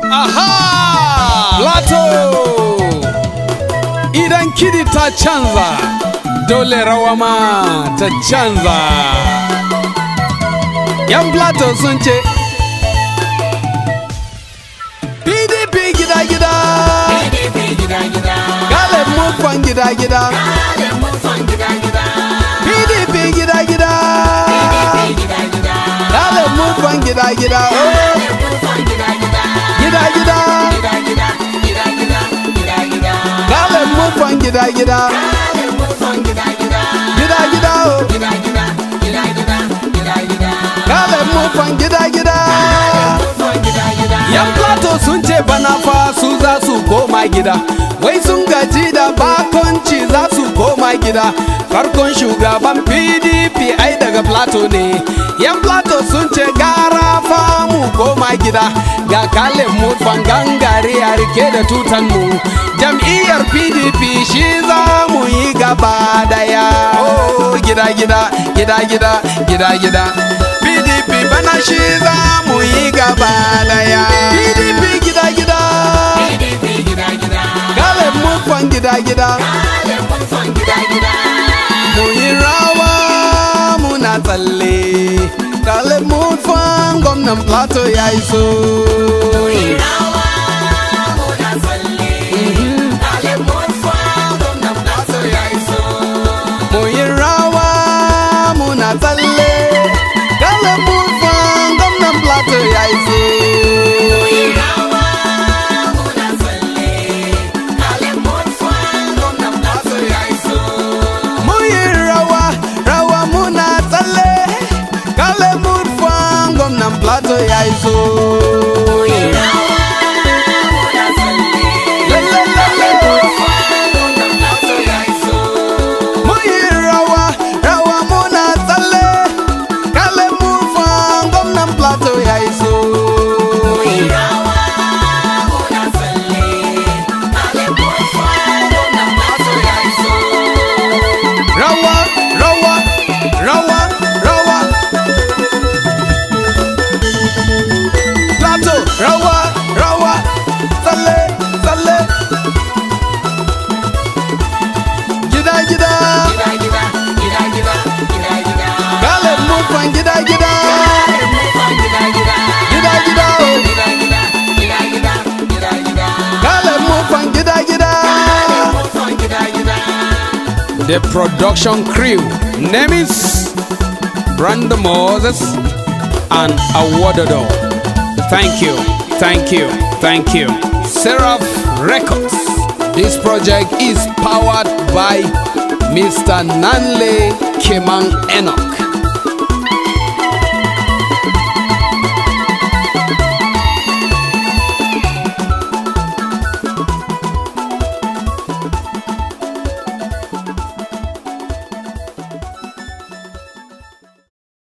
Aha! Plato! Idan kidi ta canza, dole rawa ma ta canza. Yan Plato sun ce, PDP gida-gida, Galib Mufan gida-gida, PDP gida-gida, Galib Mufan gida-gida, oh, gida-gida. Galib Mufan gida-gida, gida-gida, oh, Galib Mufan gida-gida. Yan Plato sun ce bana fa su za su koma gida Wai sun gaji da bakonci za su koma gida Farkon shugaban PDP ai daga Plato ne Yan Plato sun ce gara fa mu koma gida Ga kalin mu gangare a rike da tutan mu Jam'iyyar PDP shi za mu yi gaba daya Oh gida gida gida gida gida gida PDP bana shi za mu yi gaba daya PDP gida gida Galib mufan gida gida Mu yi rawa muna tsalle Galib mufan gwamnan Plateau ya iso Mu yi rawa muna tsalle Galib mufan gwamnan Plateau ya iso Muyi rawa, rawa muna tsalle Kale murfan gwamnan Plateau ya iso Muyi rawa, rawa muna tsalle Kale murfan gwamnan Plateau ya iso Rawa, rawa, rawa, rawa Plateau, rawa, rawa Tsalle, tsalle Gida, gida Kale murfan gida, gida Gida, gida, oh Kale murfan gida, gida The production crew name is Brandon Moses and Awododo. Thank you, thank you, thank you. Seraph Records. This project is powered by Mr. Nanle Keman Enoch.